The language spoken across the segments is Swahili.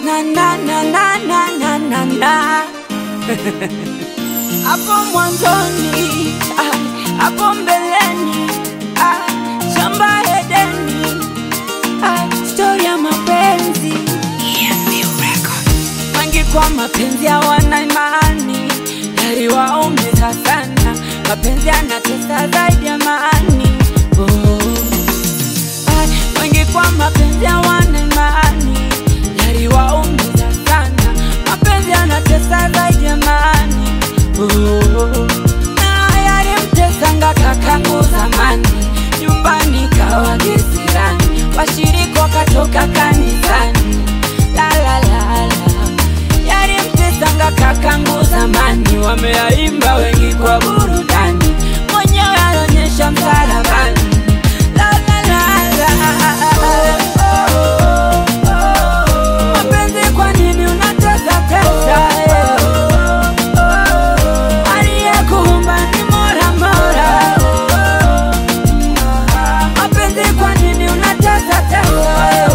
na na na na na na na na hapo mwanzoni ah, hapo mbeleni ah, shamba Edeni ah, stori ya mapenzi wengi kwa mapenzi hawana imani, yaliwaumiza sana. Mapenzi yanatesa zaidi ya amani. Oh. Ay, wengi kwa mapenzi hawana imani, yaliwaumiza sana. Mapenzi yanatesa zaidi ya amani. Oh. Na yalimtesanga kakangu zamani, nyumbani kawa kisirani, washiriki wakatoka kanisani la la la la yalimtesanga kakangu zamani, wameyaimba wengi kwa burudani, mwenyewe anaonyesha msalabani. La, la, la, la. Mapenzi kwa nini unatesa tesa, eh? Aliyekuumba ni Mola Mola. Mapenzi kwa nini unatesa tesa, eh?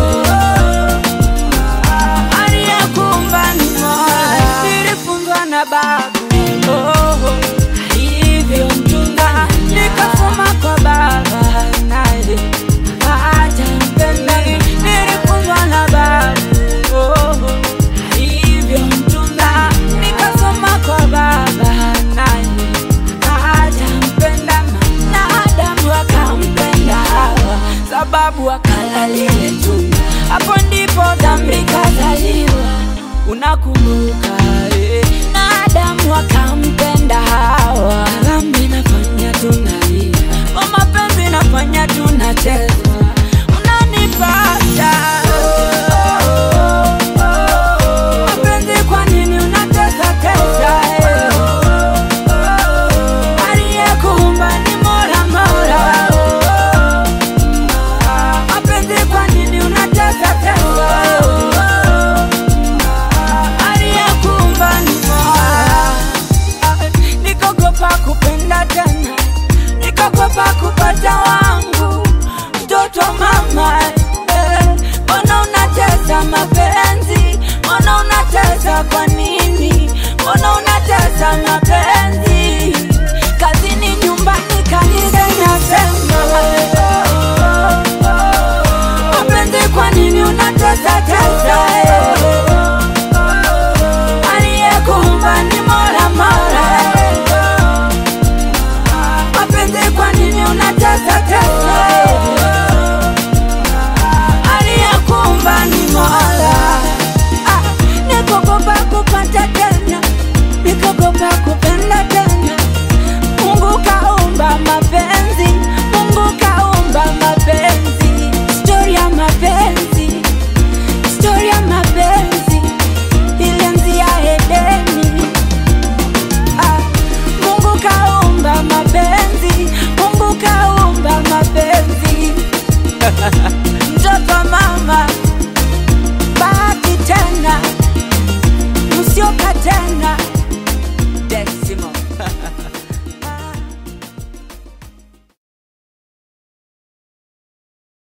aliyekuumba ni Mola. Nilifunzwa na babu oh, hivyo mchunga, nikasoma kwa baba naye hajampenda. Nilifunzwa na babu oh, hivyo mchunga, nikasoma kwa baba naye hajampenda, na Adamu akampenda Hawa sababu akala lile tunda, hapo ndipo dhambi kazaliwa. Unakumbuka eh? na Adamu akampenda Hawa, dhambi nafanya tunalia, kwa mapenzi nafanya tunachezwa, unanipata mapenzi, kwa nini unatesa tesa eh? Aliyekuumba ni Mola Mola. Mapenzi kwa nini unatesa tesa? Aliyekuumba ni Mola. Nikogopa kupenda tena, nikogopa kupata wangu mtoto mama. eh. Mbona unatesa mapenzi? Mbona unatesa kwa nini? Mbona unatesa mapenzi?